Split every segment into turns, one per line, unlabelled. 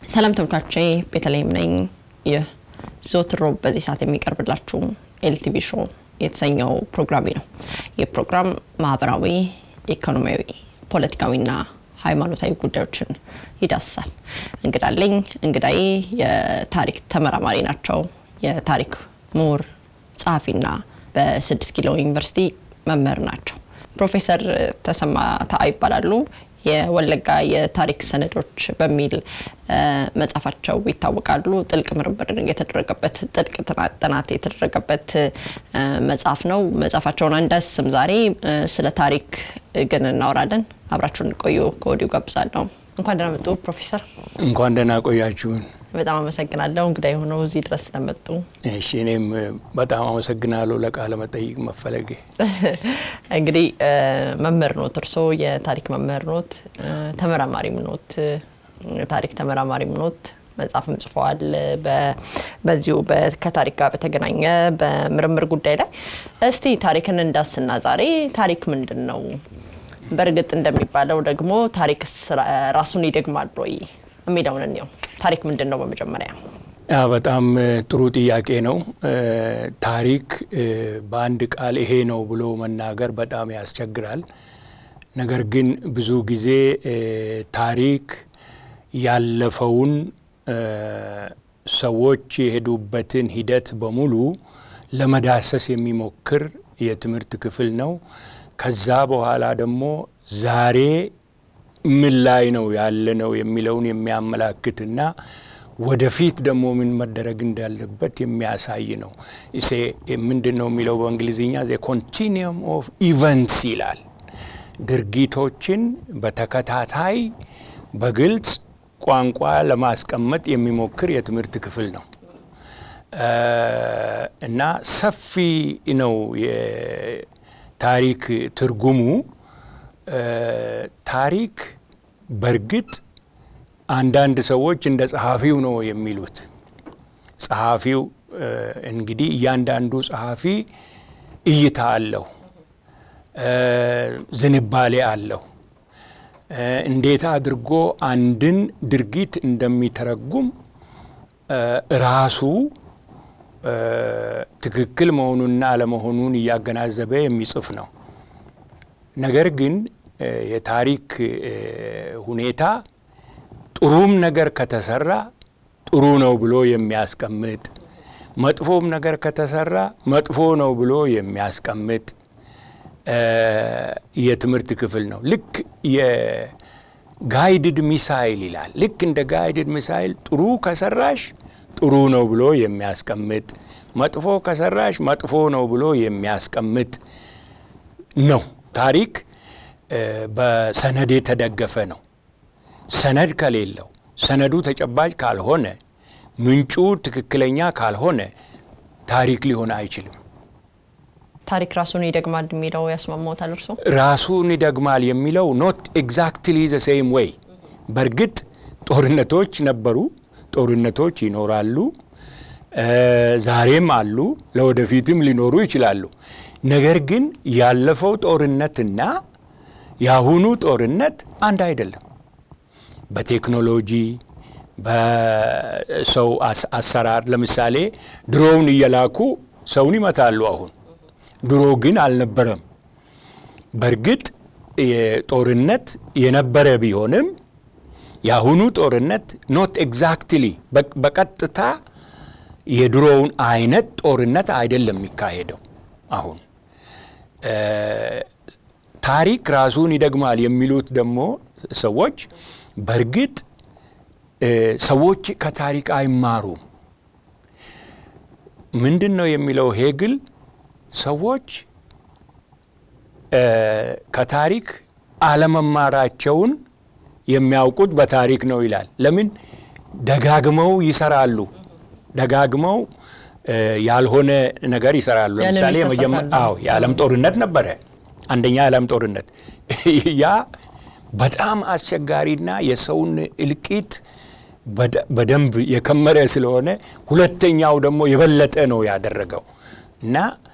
ሰላም ተመልካቾቼ፣ ቤተልሔም ነኝ። ይህ ዘወትር ሮብ በዚህ ሰዓት የሚቀርብላችሁ ኤልቲቪ ሾው የተሰኘው ፕሮግራሜ ነው። ይህ ፕሮግራም ማህበራዊ፣ ኢኮኖሚያዊ፣ ፖለቲካዊና ሃይማኖታዊ ጉዳዮችን ይዳስሳል። እንግዳለኝ እንግዳዬ የታሪክ ተመራማሪ ናቸው። የታሪክ ምሁር ጸሐፊና በስድስት ኪሎ ዩኒቨርሲቲ መምህር ናቸው። ፕሮፌሰር ተሰማ ታአ ይባላሉ። የወለጋ የታሪክ ሰነዶች በሚል መጽሐፋቸው ይታወቃሉ። ጥልቅ ምርምር የተደረገበት ጥልቅ ጥናት የተደረገበት መጽሐፍ ነው። መጽሐፋቸውን አንዳስም ዛሬ ስለ ታሪክ ግን እናወራለን። አብራችሁን ቆዩ ከወዲሁ ጋብዛለሁ። እንኳን ደህና መጡ ፕሮፌሰር።
እንኳን ደህና ቆያችሁን።
በጣም አመሰግናለሁ እንግዳ የሆነው እዚህ ድረስ ስለመጡ።
እሺ እኔም በጣም አመሰግናለሁ ለቃለ መጠይቅ መፈለጌ።
እንግዲህ መምህር ኖት፣ እርስዎ የታሪክ መምህር ኖት፣ ተመራማሪም ኖት፣ ታሪክ ተመራማሪም ኖት። መጽሐፍም ጽፈዋል በዚሁ ከታሪክ ጋር በተገናኘ በምርምር ጉዳይ ላይ። እስቲ ታሪክን እንዳስና ዛሬ ታሪክ ምንድን ነው? በእርግጥ እንደሚባለው ደግሞ ታሪክ ራሱን ይደግማል ወይ የሚለውን እንየው። ታሪክ ምንድን ነው? በመጀመሪያ
በጣም ጥሩ ጥያቄ ነው። ታሪክ በአንድ ቃል ይሄ ነው ብሎ መናገር በጣም ያስቸግራል። ነገር ግን ብዙ ጊዜ ታሪክ ያለፈውን ሰዎች የሄዱበትን ሂደት በሙሉ ለመዳሰስ የሚሞክር የትምህርት ክፍል ነው። ከዛ በኋላ ደግሞ ዛሬ ምን ላይ ነው ያለ ነው የሚለውን የሚያመላክትና ወደፊት ደግሞ ምን መደረግ እንዳለበት የሚያሳይ ነው። እሴ ምንድን ነው የሚለው በእንግሊዝኛ ዘ ኮንቲኒየም ኦፍ ኢቨንትስ ይላል። ድርጊቶችን በተከታታይ በግልጽ ቋንቋ ለማስቀመጥ የሚሞክር የትምህርት ክፍል ነው እና ሰፊ ነው የታሪክ ትርጉሙ። ታሪክ በእርግጥ አንዳንድ ሰዎች እንደ ጸሐፊው ነው የሚሉት። ጸሐፊው እንግዲህ እያንዳንዱ ጸሐፊ እይታ አለው፣ ዝንባሌ አለው። እንዴት አድርጎ አንድን ድርጊት እንደሚተረጉም ራሱ ትክክል መሆኑንና አለመሆኑን እያገናዘበ የሚጽፍ ነው። ነገር ግን የታሪክ ሁኔታ ጥሩም ነገር ከተሰራ ጥሩ ነው ብሎ የሚያስቀምጥ፣ መጥፎም ነገር ከተሰራ መጥፎ ነው ብሎ የሚያስቀምጥ የትምህርት ክፍል ነው። ልክ የጋይድድ ሚሳይል ይላል። ልክ እንደ ጋይድድ ሚሳይል ጥሩ ከሰራሽ ጥሩ ነው ብሎ የሚያስቀምጥ፣ መጥፎ ከሰራሽ መጥፎ ነው ብሎ የሚያስቀምጥ ነው። ታሪክ በሰነድ የተደገፈ ነው። ሰነድ ከሌለው ሰነዱ ተጨባጭ ካልሆነ ምንጩ ትክክለኛ ካልሆነ ታሪክ ሊሆን አይችልም።
ታሪክ ራሱን ይደግማል የሚለው ያስማማዎታል እርስዎ?
ራሱን ይደግማል የሚለው ኖት ኤግዛክትሊ ዘ ሴም ዌይ። በእርግጥ ጦርነቶች ነበሩ፣ ጦርነቶች ይኖራሉ፣ ዛሬም አሉ፣ ለወደፊትም ሊኖሩ ይችላሉ። ነገር ግን ያለፈው ጦርነትና የአሁኑ ጦርነት አንድ አይደለም። በቴክኖሎጂ በሰው አሰራር ለምሳሌ ድሮውን እየላኩ ሰውን ይመታሉ። አሁን ድሮ ግን አልነበረም። በእርግጥ ጦርነት የነበረ ቢሆንም የአሁኑ ጦርነት ኖት ኤግዛክትሊ በቀጥታ የድሮውን አይነት ጦርነት አይደለም የሚካሄደው አሁን ታሪክ ራሱን ይደግማል የሚሉት ደግሞ ሰዎች በእርግጥ ሰዎች ከታሪክ አይማሩም። ምንድን ነው የሚለው ሄግል? ሰዎች ከታሪክ አለመማራቸውን የሚያውቁት በታሪክ ነው ይላል። ለምን? ደጋግመው ይሰራሉ። ደጋግመው ያልሆነ ነገር ይሰራሉ። ለምሳሌ አዎ የዓለም ጦርነት ነበረ። አንደኛ የዓለም ጦርነት ያ በጣም አስቸጋሪና የሰውን እልቂት በደንብ የከመረ ስለሆነ ሁለተኛው ደግሞ የበለጠ ነው ያደረገው እና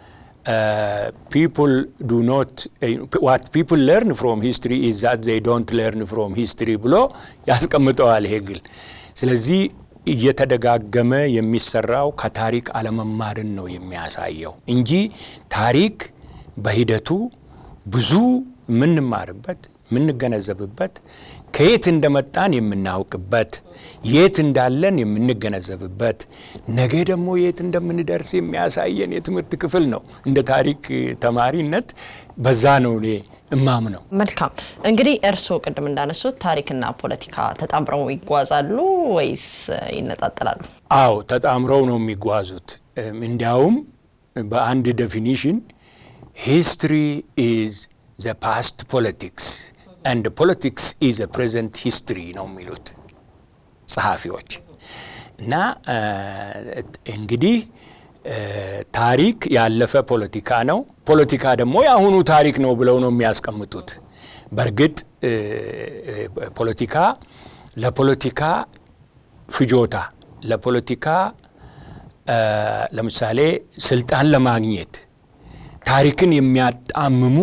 ፒፕል ዱ ኖት ዋት ፒፕል ለርን ፍሮም ሂስትሪ ኢዝ ዛት ዘይ ዶንት ለርን ፍሮም ሂስትሪ ብሎ ያስቀምጠዋል ሄግል። ስለዚህ እየተደጋገመ የሚሰራው ከታሪክ አለመማርን ነው የሚያሳየው እንጂ ታሪክ በሂደቱ ብዙ የምንማርበት የምንገነዘብበት ከየት እንደመጣን የምናውቅበት የት እንዳለን የምንገነዘብበት ነገ ደግሞ የት እንደምንደርስ የሚያሳየን የትምህርት ክፍል ነው። እንደ ታሪክ ተማሪነት በዛ ነው እኔ እማም ነው።
መልካም እንግዲህ እርስዎ ቅድም እንዳነሱት ታሪክና ፖለቲካ ተጣምረው ይጓዛሉ ወይስ ይነጣጠላሉ?
አዎ ተጣምረው ነው የሚጓዙት። እንዲያውም በአንድ ዴፊኒሽን ሂስትሪ ኢዝ ዘ ፓስት ፖለቲክስ አንድ ፖለቲክስ ኢዝ ፕሬዘንት ሂስትሪ ነው የሚሉት ጸሐፊዎች። እና እንግዲህ ታሪክ ያለፈ ፖለቲካ ነው፣ ፖለቲካ ደግሞ የአሁኑ ታሪክ ነው ብለው ነው የሚያስቀምጡት። በእርግጥ ፖለቲካ ለፖለቲካ ፍጆታ ለፖለቲካ ለምሳሌ ስልጣን ለማግኘት ታሪክን የሚያጣምሙ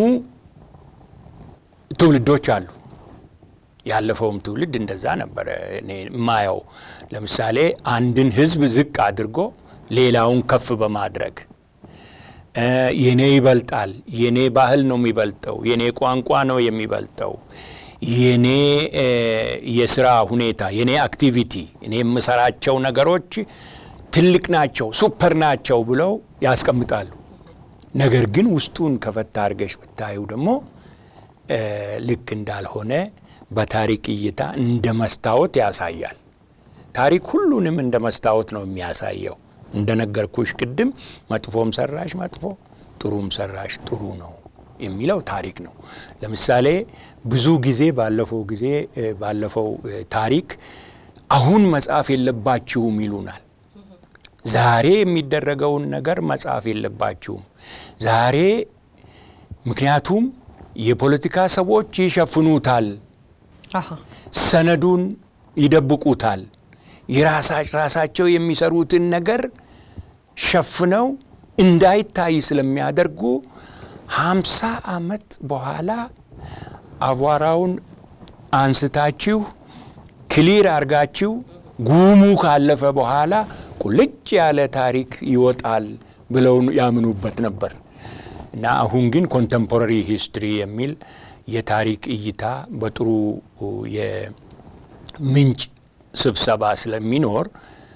ትውልዶች አሉ። ያለፈውም ትውልድ እንደዛ ነበረ እኔ የማየው። ለምሳሌ አንድን ሕዝብ ዝቅ አድርጎ ሌላውን ከፍ በማድረግ የኔ ይበልጣል፣ የኔ ባህል ነው የሚበልጠው፣ የኔ ቋንቋ ነው የሚበልጠው፣ የኔ የስራ ሁኔታ፣ የኔ አክቲቪቲ፣ እኔ የምሰራቸው ነገሮች ትልቅ ናቸው፣ ሱፐር ናቸው ብለው ያስቀምጣሉ። ነገር ግን ውስጡን ከፈታ አድርገሽ ብታዩ ደግሞ ልክ እንዳልሆነ በታሪክ እይታ እንደ መስታወት ያሳያል። ታሪክ ሁሉንም እንደ መስታወት ነው የሚያሳየው። እንደነገርኩሽ ቅድም መጥፎም ሰራሽ መጥፎ፣ ጥሩም ሰራሽ ጥሩ ነው የሚለው ታሪክ ነው። ለምሳሌ ብዙ ጊዜ ባለፈው ጊዜ ባለፈው ታሪክ አሁን መጻፍ የለባችሁም ይሉናል። ዛሬ የሚደረገውን ነገር መጻፍ የለባችሁም ዛሬ ምክንያቱም የፖለቲካ ሰዎች ይሸፍኑታል፣ ሰነዱን ይደብቁታል። የራሳቸው የሚሰሩትን ነገር ሸፍነው እንዳይታይ ስለሚያደርጉ ሀምሳ ዓመት በኋላ አቧራውን አንስታችሁ ክሊር አርጋችሁ ጉሙ ካለፈ በኋላ ቁልጭ ያለ ታሪክ ይወጣል ብለው ያምኑበት ነበር። እና አሁን ግን ኮንተምፖራሪ ሂስትሪ የሚል የታሪክ እይታ በጥሩ የምንጭ ስብሰባ ስለሚኖር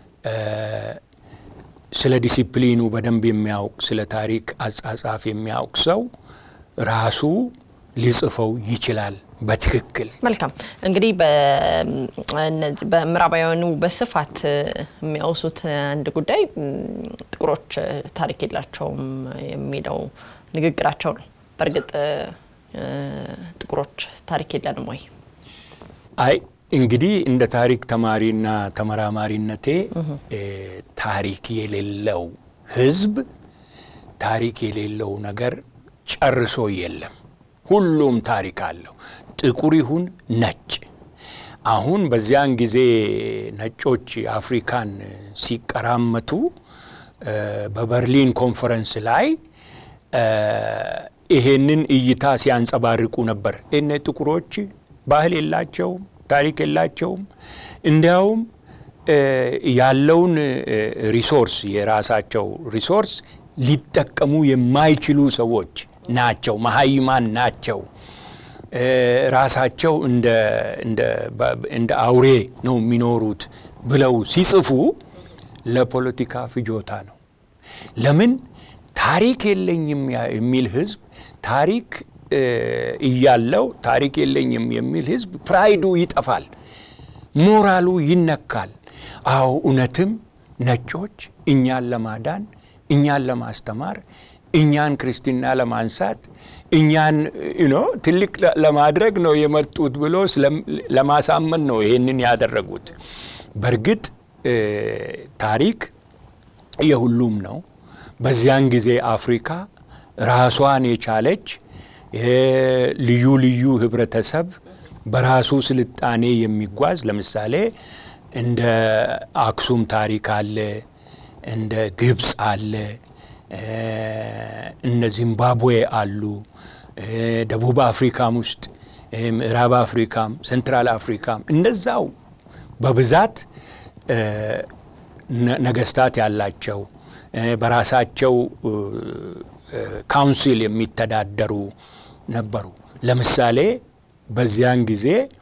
ስለ ዲሲፕሊኑ በደንብ የሚያውቅ ስለ ታሪክ አጻጻፍ የሚያውቅ ሰው ራሱ ሊጽፈው ይችላል በትክክል።
መልካም እንግዲህ በምዕራባውያኑ በስፋት የሚያወሱት አንድ ጉዳይ ጥቁሮች ታሪክ የላቸውም የሚለው ንግግራቸው ነው። በእርግጥ ጥቁሮች ታሪክ የለንም ወይ?
አይ እንግዲህ እንደ ታሪክ ተማሪና ተመራማሪነቴ ታሪክ የሌለው ሕዝብ ታሪክ የሌለው ነገር ጨርሶ የለም። ሁሉም ታሪክ አለው፣ ጥቁር ይሁን ነጭ። አሁን በዚያን ጊዜ ነጮች አፍሪካን ሲቀራመቱ በበርሊን ኮንፈረንስ ላይ ይሄንን እይታ ሲያንጸባርቁ ነበር። እነ ጥቁሮች ባህል የላቸውም፣ ታሪክ የላቸውም። እንዲያውም ያለውን ሪሶርስ የራሳቸው ሪሶርስ ሊጠቀሙ የማይችሉ ሰዎች ናቸው፣ መሀይማን ናቸው። ራሳቸው እንደ አውሬ ነው የሚኖሩት ብለው ሲጽፉ ለፖለቲካ ፍጆታ ነው። ለምን ታሪክ የለኝም የሚል ህዝብ ታሪክ እያለው ታሪክ የለኝም የሚል ህዝብ ፕራይዱ ይጠፋል፣ ሞራሉ ይነካል። አዎ እውነትም ነጮች እኛን ለማዳን እኛን ለማስተማር እኛን ክርስትና ለማንሳት እኛን ኖ ትልቅ ለማድረግ ነው የመጡት ብሎ ለማሳመን ነው ይህንን ያደረጉት። በእርግጥ ታሪክ የሁሉም ነው። በዚያን ጊዜ አፍሪካ ራሷን የቻለች ልዩ ልዩ ህብረተሰብ በራሱ ስልጣኔ የሚጓዝ ለምሳሌ እንደ አክሱም ታሪክ አለ፣ እንደ ግብፅ አለ፣ እነ ዚምባብዌ አሉ። ደቡብ አፍሪካም ውስጥ ምዕራብ አፍሪካም ሴንትራል አፍሪካም እንደዛው በብዛት ነገስታት ያላቸው በራሳቸው ካውንስል የሚተዳደሩ ነበሩ። ለምሳሌ በዚያን ጊዜ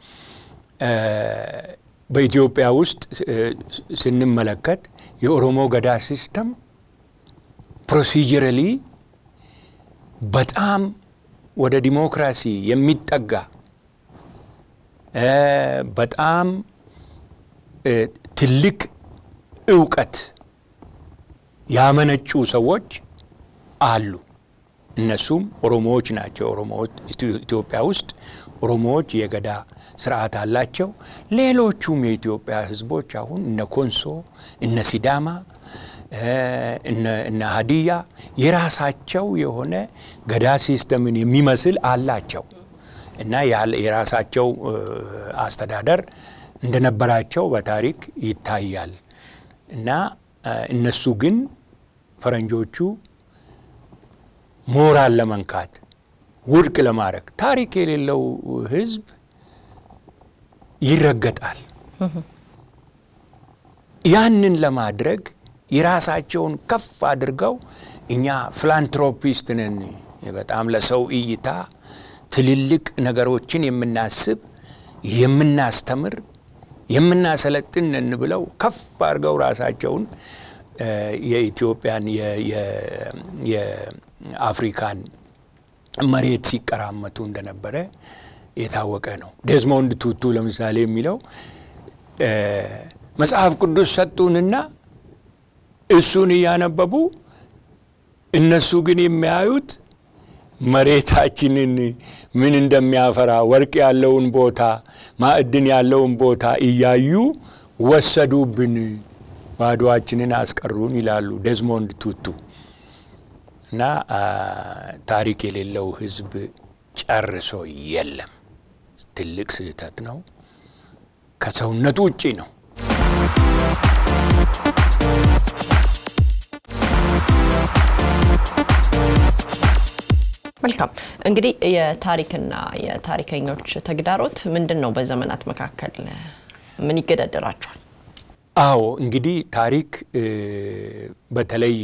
በኢትዮጵያ ውስጥ ስንመለከት የኦሮሞ ገዳ ሲስተም ፕሮሲጀራሊ በጣም ወደ ዲሞክራሲ የሚጠጋ በጣም ትልቅ እውቀት ያመነጩ ሰዎች አሉ። እነሱም ኦሮሞዎች ናቸው። ኦሮሞዎች ኢትዮጵያ ውስጥ ኦሮሞዎች የገዳ ስርዓት አላቸው። ሌሎቹም የኢትዮጵያ ሕዝቦች አሁን እነ ኮንሶ፣ እነ ሲዳማ፣ እነ ሀዲያ የራሳቸው የሆነ ገዳ ሲስተምን የሚመስል አላቸው እና የራሳቸው አስተዳደር እንደነበራቸው በታሪክ ይታያል እና እነሱ ግን ፈረንጆቹ ሞራል ለመንካት ውድቅ ለማድረግ ታሪክ የሌለው ህዝብ ይረገጣል። ያንን ለማድረግ የራሳቸውን ከፍ አድርገው እኛ ፊላንትሮፒስት ነን፣ በጣም ለሰው እይታ ትልልቅ ነገሮችን የምናስብ የምናስተምር የምናሰለጥን ነን ብለው ከፍ አድርገው ራሳቸውን የኢትዮጵያን የአፍሪካን መሬት ሲቀራመቱ እንደነበረ የታወቀ ነው። ዴዝሞንድ ቱቱ ለምሳሌ የሚለው መጽሐፍ ቅዱስ ሰጡንና እሱን እያነበቡ እነሱ ግን የሚያዩት መሬታችንን ምን እንደሚያፈራ ወርቅ ያለውን ቦታ፣ ማዕድን ያለውን ቦታ እያዩ ወሰዱብን፣ ባዶአችንን አስቀሩን ይላሉ ዴዝሞንድ ቱቱ። እና ታሪክ የሌለው ህዝብ ጨርሶ የለም። ትልቅ ስህተት ነው። ከሰውነቱ ውጪ ነው።
መልካም እንግዲህ የታሪክና የታሪከኞች ተግዳሮት ምንድን ነው? በዘመናት መካከል ምን ይገዳደራቸዋል?
አዎ እንግዲህ ታሪክ በተለይ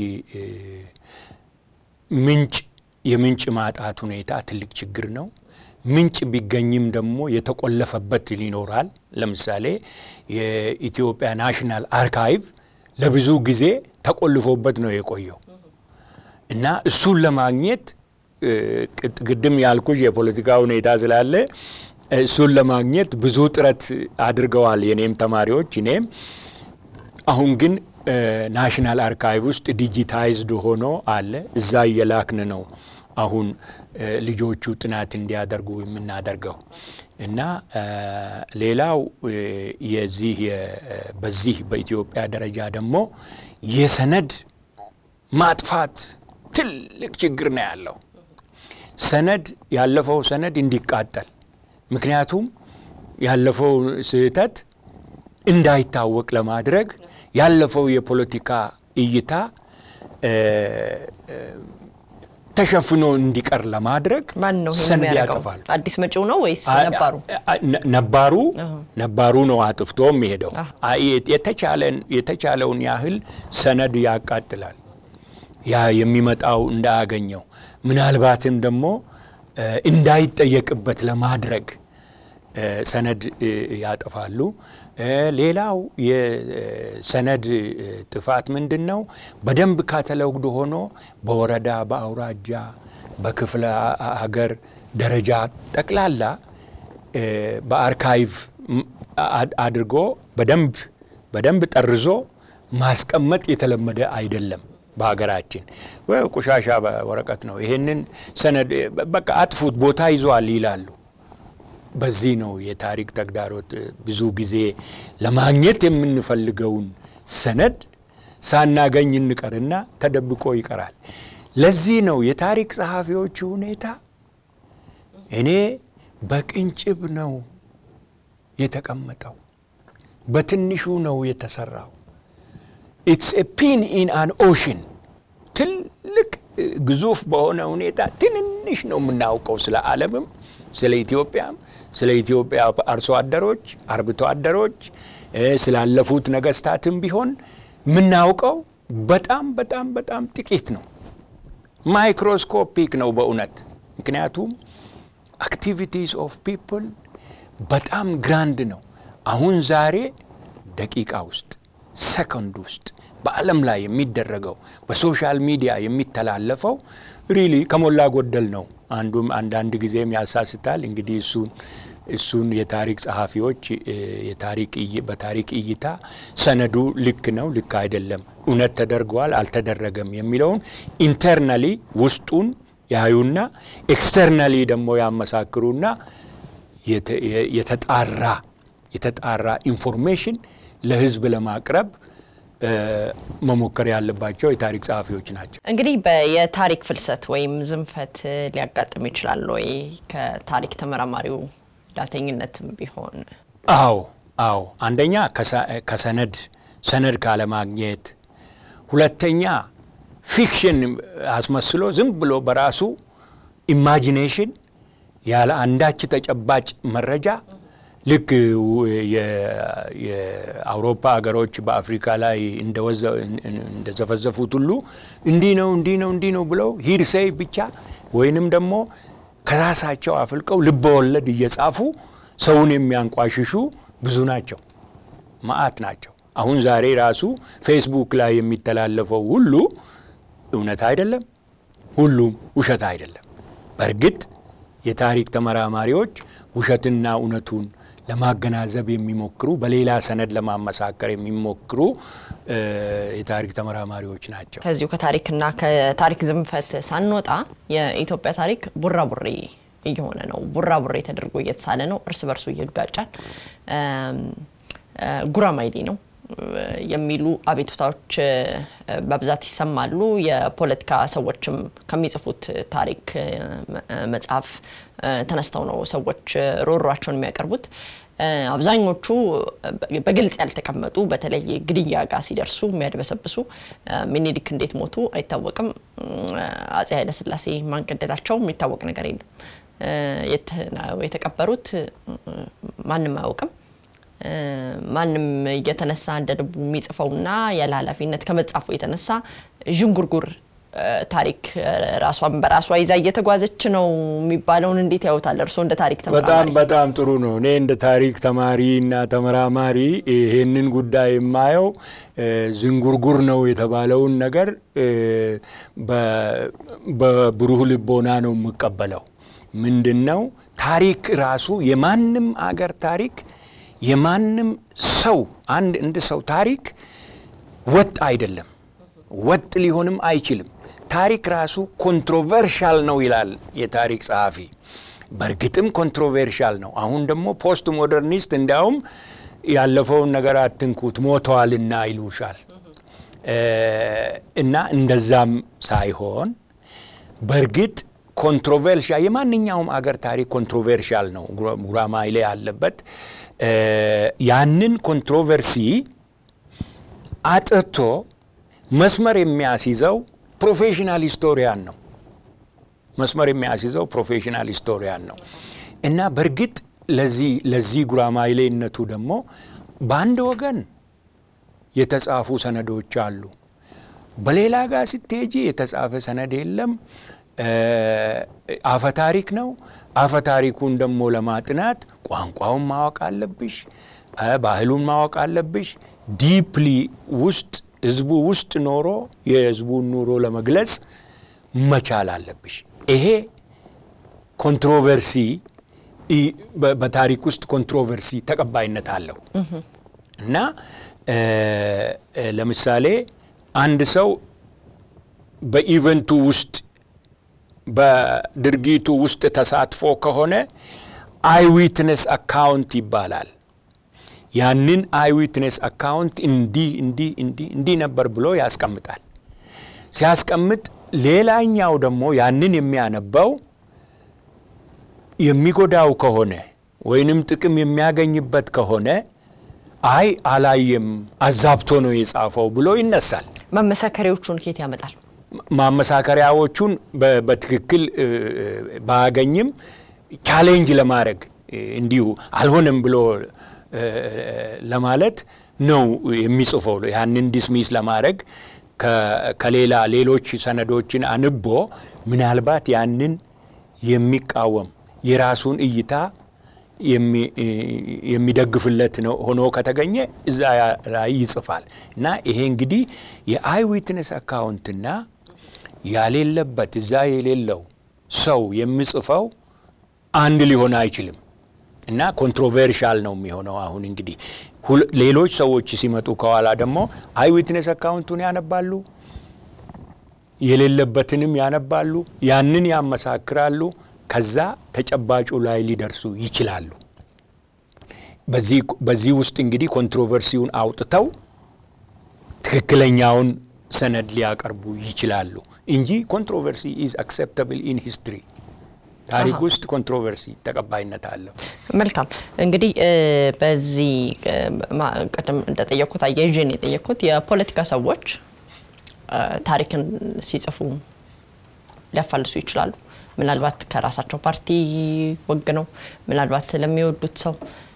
ምንጭ የምንጭ ማጣት ሁኔታ ትልቅ ችግር ነው። ምንጭ ቢገኝም ደግሞ የተቆለፈበት ይኖራል። ለምሳሌ የኢትዮጵያ ናሽናል አርካይቭ ለብዙ ጊዜ ተቆልፎበት ነው የቆየው እና እሱን ለማግኘት ቅድም ያልኩሽ የፖለቲካ ሁኔታ ስላለ እሱን ለማግኘት ብዙ ጥረት አድርገዋል የኔም ተማሪዎች እኔም። አሁን ግን ናሽናል አርካይቭ ውስጥ ዲጂታይዝድ ሆኖ አለ። እዛ እየላክን ነው አሁን ልጆቹ ጥናት እንዲያደርጉ የምናደርገው እና ሌላው የዚህ በዚህ በኢትዮጵያ ደረጃ ደግሞ የሰነድ ማጥፋት ትልቅ ችግር ነው ያለው። ሰነድ ያለፈው ሰነድ እንዲቃጠል ምክንያቱም ያለፈው ስህተት እንዳይታወቅ ለማድረግ ያለፈው የፖለቲካ እይታ ተሸፍኖ እንዲቀር ለማድረግ
ማን ነው ይሄን
ሰነድ
የሚያደርገው?
ያጠፋል።
አዲስ መጪው ነው ወይስ ነባሩ?
ነባሩ ነባሩ ነው አጥፍቶ የሚሄደው። የተቻለን የተቻለውን ያህል ሰነድ ያቃጥላል። ያ የሚመጣው እንዳያገኘው ምናልባትም ደግሞ እንዳይጠየቅበት ለማድረግ ሰነድ ያጠፋሉ። ሌላው የሰነድ ጥፋት ምንድን ነው? በደንብ ካተለውግዶ ሆኖ በወረዳ በአውራጃ በክፍለ ሀገር ደረጃ ጠቅላላ በአርካይቭ አድርጎ በደንብ በደንብ ጠርዞ ማስቀመጥ የተለመደ አይደለም። በሀገራችን ቆሻሻ ወረቀት ነው፣ ይሄንን ሰነድ በቃ አጥፉት፣ ቦታ ይዟል ይላሉ። በዚህ ነው የታሪክ ተግዳሮት። ብዙ ጊዜ ለማግኘት የምንፈልገውን ሰነድ ሳናገኝ እንቀርና ተደብቆ ይቀራል። ለዚህ ነው የታሪክ ጸሐፊዎቹ ሁኔታ እኔ በቅንጭብ ነው የተቀመጠው፣ በትንሹ ነው የተሰራው። ኢትስ ኤ ፒን ኢን አን ኦሽን ትልቅ ግዙፍ በሆነ ሁኔታ ትንንሽ ነው የምናውቀው ስለ ዓለምም ስለ ኢትዮጵያም ስለ ኢትዮጵያ አርሶ አደሮች፣ አርብቶ አደሮች ስላለፉት ነገስታትም ቢሆን የምናውቀው በጣም በጣም በጣም ጥቂት ነው። ማይክሮስኮፒክ ነው በእውነት ምክንያቱም አክቲቪቲስ ኦፍ ፒፕል በጣም ግራንድ ነው። አሁን ዛሬ ደቂቃ ውስጥ ሰከንድ ውስጥ በዓለም ላይ የሚደረገው በሶሻል ሚዲያ የሚተላለፈው ሪሊ ከሞላ ጎደል ነው። አንዱም አንዳንድ ጊዜም ያሳስታል። እንግዲህ እሱን እሱን የታሪክ ጸሐፊዎች በታሪክ እይታ ሰነዱ ልክ ነው፣ ልክ አይደለም፣ እውነት ተደርገዋል፣ አልተደረገም የሚለውን ኢንተርናሊ ውስጡን ያዩና ኤክስተርናሊ ደግሞ ያመሳክሩና የተጣራ የተጣራ ኢንፎርሜሽን ለሕዝብ ለማቅረብ መሞከር ያለባቸው የታሪክ ጸሐፊዎች ናቸው።
እንግዲህ የታሪክ ፍልሰት ወይም ዝንፈት ሊያጋጥም ይችላል ወይ? ከታሪክ ተመራማሪው ዳተኝነትም ቢሆን
አዎ አዎ። አንደኛ ከሰነድ ሰነድ ካለማግኘት፣ ሁለተኛ ፊክሽን አስመስሎ ዝም ብሎ በራሱ ኢማጂኔሽን ያለ አንዳች ተጨባጭ መረጃ ልክ የአውሮፓ ሀገሮች በአፍሪካ ላይ እንደዘፈዘፉት ሁሉ እንዲህ ነው እንዲህ ነው እንዲህ ነው ብለው ሂርሴይ ብቻ ወይንም ደግሞ ከራሳቸው አፍልቀው ልበወለድ እየጻፉ ሰውን የሚያንቋሽሹ ብዙ ናቸው፣ መዓት ናቸው። አሁን ዛሬ ራሱ ፌስቡክ ላይ የሚተላለፈው ሁሉ እውነት አይደለም፣ ሁሉም ውሸት አይደለም። በእርግጥ የታሪክ ተመራማሪዎች ውሸትና እውነቱን ለማገናዘብ የሚሞክሩ በሌላ ሰነድ ለማመሳከር የሚሞክሩ የታሪክ ተመራማሪዎች ናቸው።
ከዚሁ ከታሪክና ከታሪክ ዝንፈት ሳንወጣ የኢትዮጵያ ታሪክ ቡራቡሬ እየሆነ ነው። ቡራቡሬ ተደርጎ እየተሳለ ነው። እርስ በርሱ ይጋጫል። ጉራማይሌ ነው የሚሉ አቤቱታዎች በብዛት ይሰማሉ። የፖለቲካ ሰዎችም ከሚጽፉት ታሪክ መጽሐፍ ተነስተው ነው ሰዎች ሮሯቸውን የሚያቀርቡት። አብዛኞቹ በግልጽ ያልተቀመጡ በተለይ ግድያ ጋር ሲደርሱ የሚያድበሰብሱ ሚኒሊክ እንዴት ሞቱ አይታወቅም። አጼ ኃይለሥላሴ ማን ገደላቸው የሚታወቅ ነገር የለም። የት ነው የተቀበሩት ማንም አያውቅም። ማንም እየተነሳ እንደ ልቡ የሚጽፈውና ያለ ኃላፊነት ከመጻፉ የተነሳ ዥንጉርጉር ታሪክ ራሷን በራሷ ይዛ እየተጓዘች ነው የሚባለውን እንዴት ያዩታል እርስዎ እንደ ታሪክ ተመራማሪ?
በጣም በጣም ጥሩ ነው። እኔ እንደ ታሪክ ተማሪ እና ተመራማሪ ይሄንን ጉዳይ የማየው ዝንጉርጉር ነው የተባለውን ነገር በብሩህ ልቦና ነው የምቀበለው። ምንድን ነው ታሪክ ራሱ የማንም አገር ታሪክ የማንም ሰው አንድ እንድ ሰው ታሪክ ወጥ አይደለም፣ ወጥ ሊሆንም አይችልም። ታሪክ ራሱ ኮንትሮቨርሻል ነው ይላል የታሪክ ጸሐፊ። በእርግጥም ኮንትሮቨርሻል ነው። አሁን ደግሞ ፖስት ሞደርኒስት እንዲያውም ያለፈውን ነገር አትንኩት ሞተዋልና ይሉሻል። እና እንደዛም ሳይሆን በእርግጥ ኮንትሮቨርሻል የማንኛውም አገር ታሪክ ኮንትሮቨርሻል ነው። ጉራማይሌ ያለበት ያንን ኮንትሮቨርሲ አጥርቶ መስመር የሚያስይዘው ፕሮፌሽናል ሂስቶሪያን ነው። መስመር የሚያስይዘው ፕሮፌሽናል ሂስቶሪያን ነው እና በእርግጥ ለዚህ ለዚህ ጉራማይሌነቱ ደግሞ በአንድ ወገን የተጻፉ ሰነዶች አሉ። በሌላ ጋር ስትሄጂ የተጻፈ ሰነድ የለም። አፈ ታሪክ ነው። አፈ ታሪኩን ደግሞ ለማጥናት ቋንቋውን ማወቅ አለብሽ፣ ባህሉን ማወቅ አለብሽ። ዲፕሊ ውስጥ ህዝቡ ውስጥ ኖሮ የህዝቡን ኑሮ ለመግለጽ መቻል አለብሽ። ይሄ ኮንትሮቨርሲ በታሪክ ውስጥ ኮንትሮቨርሲ ተቀባይነት አለው እና ለምሳሌ አንድ ሰው በኢቨንቱ ውስጥ በድርጊቱ ውስጥ ተሳትፎ ከሆነ አይዊትነስ አካውንት ይባላል። ያንን አይዊትነስ አካውንት እንዲህ እንዲህ እንዲህ እንዲህ ነበር ብሎ ያስቀምጣል። ሲያስቀምጥ ሌላኛው ደግሞ ያንን የሚያነበው የሚጎዳው ከሆነ ወይንም ጥቅም የሚያገኝበት ከሆነ አይ አላየም፣ አዛብቶ ነው የጻፈው ብሎ ይነሳል።
ማመሳከሪያዎቹን ኬት ያመጣል?
ማመሳከሪያዎቹን በትክክል ባያገኝም ቻሌንጅ ለማድረግ እንዲሁ አልሆነም ብሎ ለማለት ነው የሚጽፈው። ያንን ዲስሚስ ለማድረግ ከሌላ ሌሎች ሰነዶችን አንቦ ምናልባት ያንን የሚቃወም የራሱን እይታ የሚደግፍለት ነው ሆኖ ከተገኘ እዛ ላይ ይጽፋል እና ይሄ እንግዲህ የአይ ዊትነስ አካውንትና ያሌለበት እዛ የሌለው ሰው የሚጽፈው አንድ ሊሆን አይችልም እና ኮንትሮቨርሻል ነው የሚሆነው። አሁን እንግዲህ ሌሎች ሰዎች ሲመጡ ከኋላ ደግሞ አይ ዊትነስ አካውንቱን ያነባሉ፣ የሌለበትንም ያነባሉ፣ ያንን ያመሳክራሉ። ከዛ ተጨባጩ ላይ ሊደርሱ ይችላሉ። በዚህ ውስጥ እንግዲህ ኮንትሮቨርሲውን አውጥተው ትክክለኛውን ሰነድ ሊያቀርቡ ይችላሉ እንጂ ኮንትሮቨርሲ ኢዝ አክሴፕታብል ኢን ሂስትሪ ታሪክ ውስጥ ኮንትሮቨርሲ ተቀባይነት አለው።
መልካም እንግዲህ በዚህ ቅድም እንደጠየቅኩት አያይዤን የጠየቅኩት የፖለቲካ ሰዎች ታሪክን ሲጽፉ ሊያፋልሱ ይችላሉ። ምናልባት ከራሳቸው ፓርቲ ወግ ነው፣ ምናልባት ለሚወዱት ሰው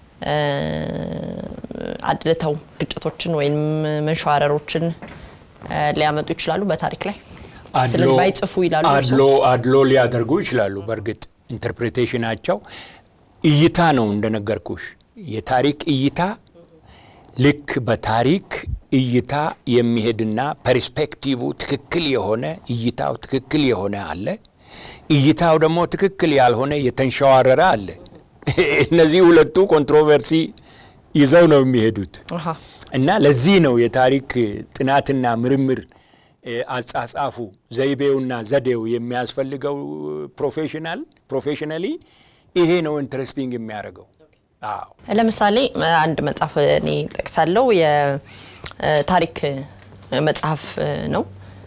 አድልተው ግጭቶችን ወይም መንሸዋረሮችን ሊያመጡ ይችላሉ በታሪክ ላይ ስለዚህ ባይጽፉ ይላሉ።
አድሎ አድሎ ሊያደርጉ ይችላሉ። በእርግጥ ኢንተርፕሬቴሽናቸው እይታ ነው እንደነገርኩሽ። የታሪክ እይታ ልክ በታሪክ እይታ የሚሄድና ፐርስፔክቲቭ ትክክል የሆነ እይታው ትክክል የሆነ አለ። እይታው ደግሞ ትክክል ያልሆነ የተንሸዋረረ አለ። እነዚህ ሁለቱ ኮንትሮቨርሲ ይዘው ነው የሚሄዱት እና ለዚህ ነው የታሪክ ጥናትና ምርምር አጻጻፉ ዘይቤውና ዘዴው የሚያስፈልገው ፕሮፌሽናል ፕሮፌሽናሊ ይሄ ነው ኢንትረስቲንግ የሚያደርገው። አዎ
ለምሳሌ አንድ መጽሐፍ እኔ ጠቅሳለሁ። የታሪክ መጽሐፍ ነው።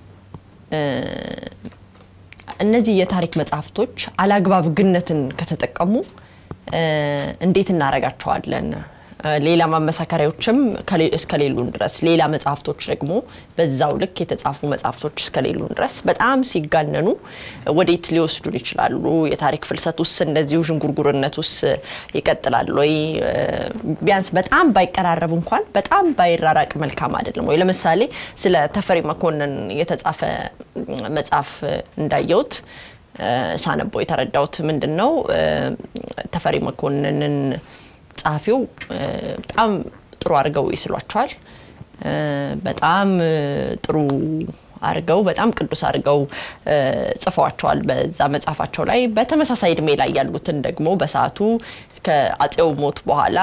እነዚህ የታሪክ መጽሐፍቶች አላግባብ ግነትን ከተጠቀሙ እንዴት እናረጋቸዋለን? ሌላ ማመሳከሪያዎችም እስከሌሉን ድረስ ሌላ መጽሐፍቶች ደግሞ በዛው ልክ የተጻፉ መጽሐፍቶች እስከሌሉን ድረስ በጣም ሲጋነኑ ወዴት ሊወስዱን ይችላሉ? የታሪክ ፍልሰት ውስጥ እንደዚሁ ዥንጉርጉርነት ውስጥ ይቀጥላል ወይ? ቢያንስ በጣም ባይቀራረብ እንኳን በጣም ባይራራቅ መልካም አይደለም ወይ? ለምሳሌ ስለ ተፈሪ መኮንን የተጻፈ መጽሐፍ እንዳየሁት ሳነቦ የተረዳሁት ምንድን ነው ተፈሪ መኮንንን ጸሐፊው በጣም ጥሩ አድርገው ይስሏቸዋል። በጣም ጥሩ አድርገው በጣም ቅዱስ አድርገው ጽፈዋቸዋል በዛ መጽሐፋቸው ላይ። በተመሳሳይ እድሜ ላይ ያሉትን ደግሞ በሰዓቱ ከአጼው ሞት በኋላ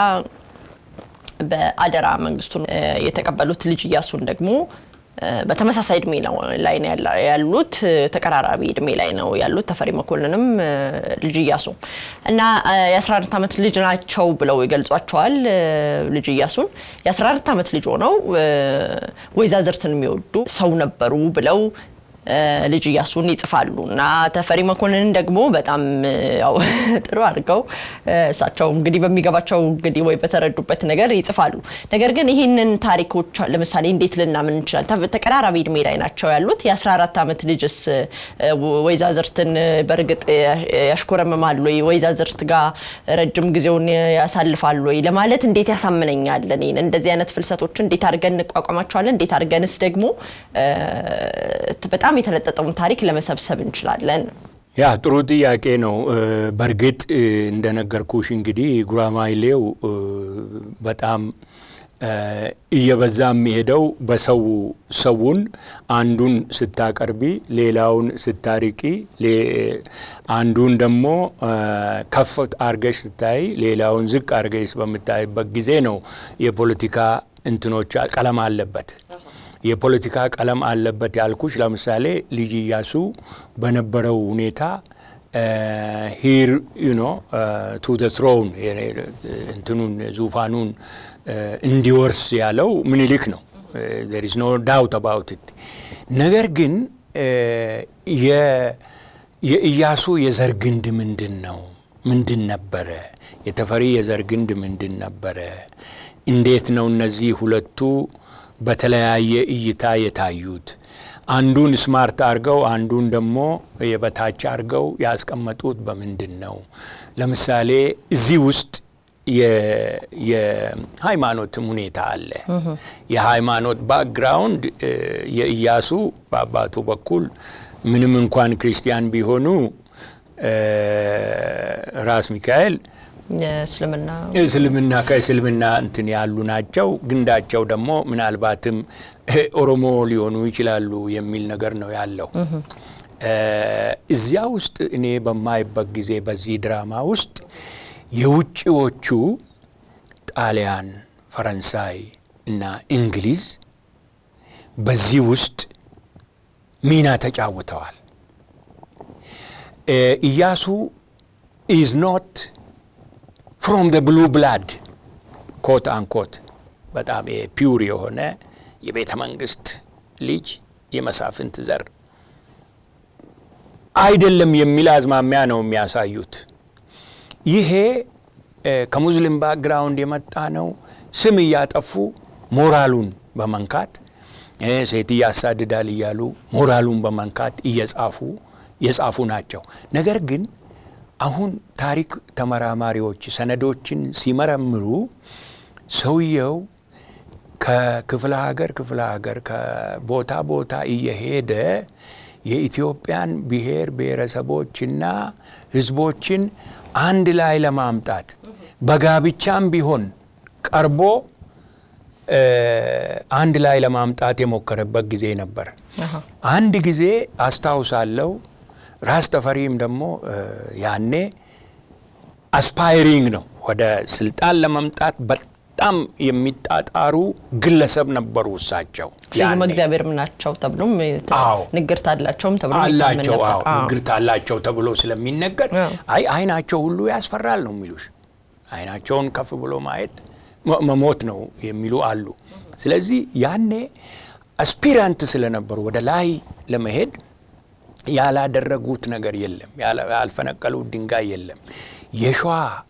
በአደራ መንግስቱን የተቀበሉት ልጅ እያሱን ደግሞ በተመሳሳይ እድሜ ላይ ነው ያሉት፣ ተቀራራቢ እድሜ ላይ ነው ያሉት ተፈሪ መኮንንም ልጅ እያሱ እና የ14 ዓመት ልጅ ናቸው ብለው ይገልጿቸዋል። ልጅ እያሱን የ14 ዓመት ልጅ ሆነው ወይዛዝርትን የሚወዱ ሰው ነበሩ ብለው ልጅ እያሱን ይጽፋሉ እና ተፈሪ መኮንንን ደግሞ በጣም ያው ጥሩ አድርገው እሳቸው እንግዲህ በሚገባቸው እንግዲህ ወይ በተረዱበት ነገር ይጽፋሉ። ነገር ግን ይህንን ታሪኮች ለምሳሌ እንዴት ልናምን እንችላለን? ተቀራራቢ እድሜ ላይ ናቸው ያሉት። የ14 ዓመት ልጅስ ወይዛዝርትን በእርግጥ ያሽኮረምማሉ ወይ? ወይዛዝርት ጋር ረጅም ጊዜውን ያሳልፋሉ ወይ ለማለት እንዴት ያሳምነኛል? እኔን እንደዚህ አይነት ፍልሰቶች እንዴት አድርገን እንቋቋማቸዋለን? እንዴት አድርገንስ ደግሞ በጣም የተለጠጠውን ታሪክ ለመሰብሰብ እንችላለን?
ያ ጥሩ ጥያቄ ነው። በእርግጥ እንደነገርኩሽ እንግዲህ ጉራማይሌው በጣም እየበዛ የሚሄደው በሰው ሰውን አንዱን ስታቀርቢ ሌላውን ስታርቂ፣ አንዱን ደግሞ ከፍ አርገሽ ስታይ ሌላውን ዝቅ አርገሽ በምታይበት ጊዜ ነው የፖለቲካ እንትኖች ቀለም አለበት የፖለቲካ ቀለም አለበት ያልኩሽ ለምሳሌ ልጅ ኢያሱ በነበረው ሁኔታ ሂር ዩኖ ቱ ደ ትሮን እንትኑን ዙፋኑን እንዲወርስ ያለው ምኒልክ ነው። ዜር ኢዝ ኖ ዳውት አባውት ኢት። ነገር ግን የኢያሱ የዘር ግንድ ምንድን ነው? ምንድን ነበረ? የተፈሪ የዘር ግንድ ምንድን ነበረ? እንዴት ነው እነዚህ ሁለቱ በተለያየ እይታ የታዩት? አንዱን ስማርት አድርገው አንዱን ደግሞ የበታች አድርገው ያስቀመጡት በምንድን ነው? ለምሳሌ እዚህ ውስጥ የሃይማኖትም ሁኔታ አለ። የሃይማኖት ባክግራውንድ የኢያሱ በአባቱ በኩል ምንም እንኳን ክርስቲያን ቢሆኑ ራስ ሚካኤል
የእስልምና
እስልምና ከእስልምና እንትን ያሉ ናቸው። ግንዳቸው ደግሞ ምናልባትም ኦሮሞ ሊሆኑ ይችላሉ የሚል ነገር ነው ያለው። እዚያ ውስጥ እኔ በማይበት ጊዜ በዚህ ድራማ ውስጥ የውጭዎቹ ጣሊያን፣ ፈረንሳይ እና እንግሊዝ በዚህ ውስጥ ሚና ተጫውተዋል። ኢያሱ ኢዝ ኖት ፍሮም ደ ብሉ ብላድ ኮት አንኮት በጣም ፒውር የሆነ የቤተ መንግስት ልጅ የመሳፍንት ዘር አይደለም የሚል አዝማሚያ ነው የሚያሳዩት። ይሄ ከሙስሊም ባክግራውንድ የመጣ ነው። ስም እያጠፉ ሞራሉን በመንካት ሴት ያሳድዳል እያሉ ሞራሉን በመንካት እየጻፉ የጻፉ ናቸው። ነገር ግን አሁን ታሪክ ተመራማሪዎች ሰነዶችን ሲመረምሩ ሰውየው ከክፍለ ሀገር ክፍለ ሀገር ከቦታ ቦታ እየሄደ የኢትዮጵያን ብሔር ብሔረሰቦችና ሕዝቦችን አንድ ላይ ለማምጣት በጋብቻም ቢሆን ቀርቦ አንድ ላይ ለማምጣት የሞከረበት ጊዜ ነበር። አንድ ጊዜ አስታውሳለሁ። ራስ ተፈሪም ደግሞ ያኔ አስፓይሪንግ ነው ወደ ስልጣን ለመምጣት በጣም የሚጣጣሩ ግለሰብ ነበሩ። እሳቸው
ስዩመ እግዚአብሔርም ናቸው ተብሎም ንግርት አላቸውም ተብሎ
አላቸው። አዎ ንግርት አላቸው ተብሎ ስለሚነገር አይ አይናቸው ሁሉ ያስፈራል ነው የሚሉሽ። አይናቸውን ከፍ ብሎ ማየት መሞት ነው የሚሉ አሉ። ስለዚህ ያኔ አስፒራንት ስለነበሩ ወደ ላይ ለመሄድ ያላደረጉት ነገር የለም፣ ያልፈነቀሉት ድንጋይ የለም። የሸዋ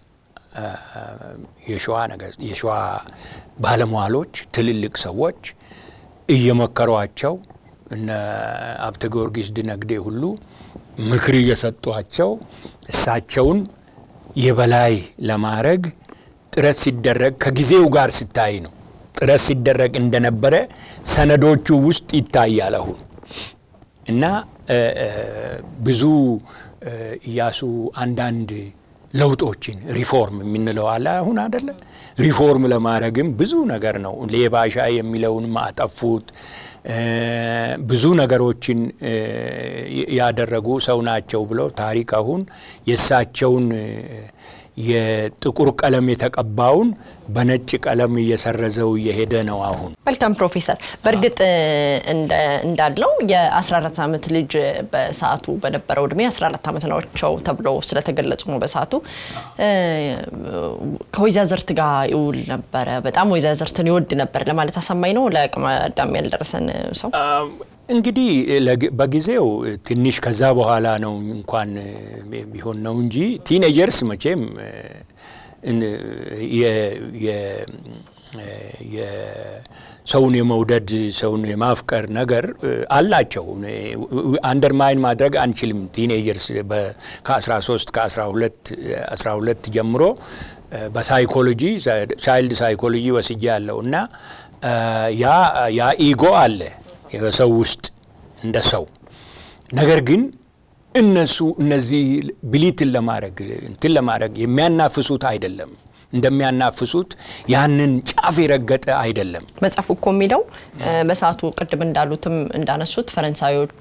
የሸዋ ነገር የሸዋ ባለሟሎች ትልልቅ ሰዎች እየመከሯቸው እነ አብተ ጊዮርጊስ ድነግዴ ሁሉ ምክር እየሰጧቸው እሳቸውን የበላይ ለማድረግ ጥረት ሲደረግ ከጊዜው ጋር ሲታይ ነው ጥረት ሲደረግ እንደነበረ ሰነዶቹ ውስጥ ይታያል አሁን እና ብዙ ኢያሱ አንዳንድ ለውጦችን ሪፎርም የምንለው አለ አሁን አደለ ሪፎርም ለማድረግም ብዙ ነገር ነው ሌባሻ የሚለውን ማጠፉት ብዙ ነገሮችን ያደረጉ ሰው ናቸው ብለው ታሪክ አሁን የእሳቸውን የጥቁር ቀለም የተቀባውን በነጭ ቀለም እየሰረዘው እየሄደ ነው አሁን።
መልካም ፕሮፌሰር፣ በእርግጥ እንዳለው የ14 ዓመት ልጅ በሰዓቱ በነበረው እድሜ 14 ዓመት ናቸው ተብሎ ስለተገለጹ ነው በሰዓቱ ከወይዛዝርት ጋር ይውል ነበረ። በጣም ወይዛዝርትን ይወድ ነበር ለማለት አሳማኝ ነው ለአቅመ አዳም ያልደረሰን ሰው
እንግዲህ በጊዜው ትንሽ ከዛ በኋላ ነው እንኳን ቢሆን ነው እንጂ ቲኔጀርስ መቼም ሰውን የመውደድ ሰውን የማፍቀር ነገር አላቸው። አንደርማይን ማድረግ አንችልም። ቲኔጀርስ ከ13 ከ12 ጀምሮ በሳይኮሎጂ ቻይልድ ሳይኮሎጂ ወስጄ ያለው እና ያ ኢጎ አለ የሰው ውስጥ እንደ ሰው ነገር ግን እነሱ እነዚህ ብሊትን ለማድረግ እንትን ለማድረግ የሚያናፍሱት አይደለም። እንደሚያናፍሱት ያንን ጫፍ የረገጠ አይደለም።
መጽሐፉ እኮ የሚለው በሰዓቱ ቅድም እንዳሉትም እንዳነሱት ፈረንሳዮች፣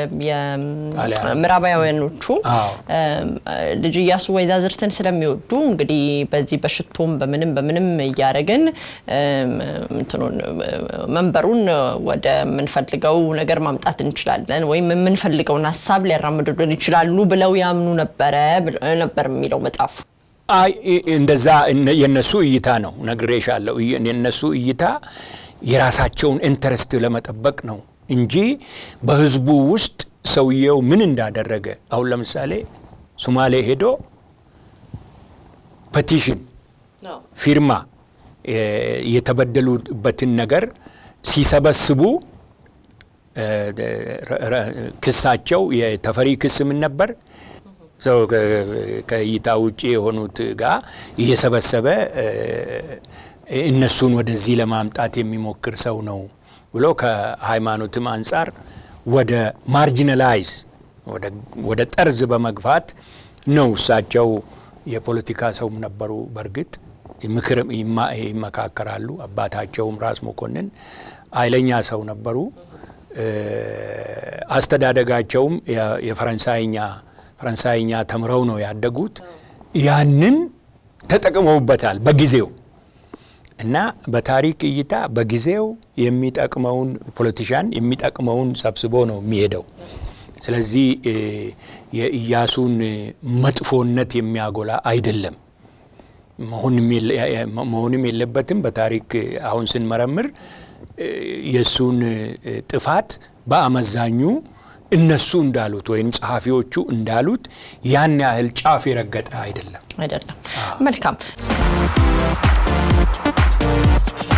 ምዕራባውያኖቹ ልጅ ኢያሱ ወይዛዝርትን ስለሚወዱ እንግዲህ በዚህ በሽቶም በምንም በምንም እያደረግን እንትኑን መንበሩን ወደ የምንፈልገው ነገር ማምጣት እንችላለን ወይም የምንፈልገውን ሀሳብ ሊያራምዱልን ይችላሉ ብለው ያምኑ ነበረ ነበር የሚለው መጽሐፉ።
አይ እንደዛ የነሱ እይታ ነው ነግሬሻለሁ። የነሱ እይታ የራሳቸውን ኢንተረስት ለመጠበቅ ነው እንጂ በህዝቡ ውስጥ ሰውየው ምን እንዳደረገ አሁን ለምሳሌ ሶማሌ ሄዶ ፐቲሽን ፊርማ የተበደሉበትን ነገር ሲሰበስቡ ክሳቸው የተፈሪ ክስ ምን ነበር? ሰው ከእይታ ውጭ የሆኑት ጋር እየሰበሰበ እነሱን ወደዚህ ለማምጣት የሚሞክር ሰው ነው ብሎ ከሃይማኖትም አንጻር ወደ ማርጂናላይዝ ወደ ጠርዝ በመግፋት ነው። እሳቸው የፖለቲካ ሰውም ነበሩ። በእርግጥ ምክር ይመካከራሉ። አባታቸውም ራስ መኮንን ኃይለኛ ሰው ነበሩ። አስተዳደጋቸውም የፈረንሳይኛ ፈረንሳይኛ ተምረው ነው ያደጉት። ያንን ተጠቅመውበታል በጊዜው እና በታሪክ እይታ በጊዜው የሚጠቅመውን ፖለቲሻን የሚጠቅመውን ሰብስቦ ነው የሚሄደው። ስለዚህ የኢያሱን መጥፎነት የሚያጎላ አይደለም፣ መሆንም የለበትም። በታሪክ አሁን ስንመረምር የእሱን ጥፋት በአመዛኙ እነሱ እንዳሉት ወይም ጸሐፊዎቹ እንዳሉት ያን ያህል ጫፍ የረገጠ አይደለም
አይደለም። መልካም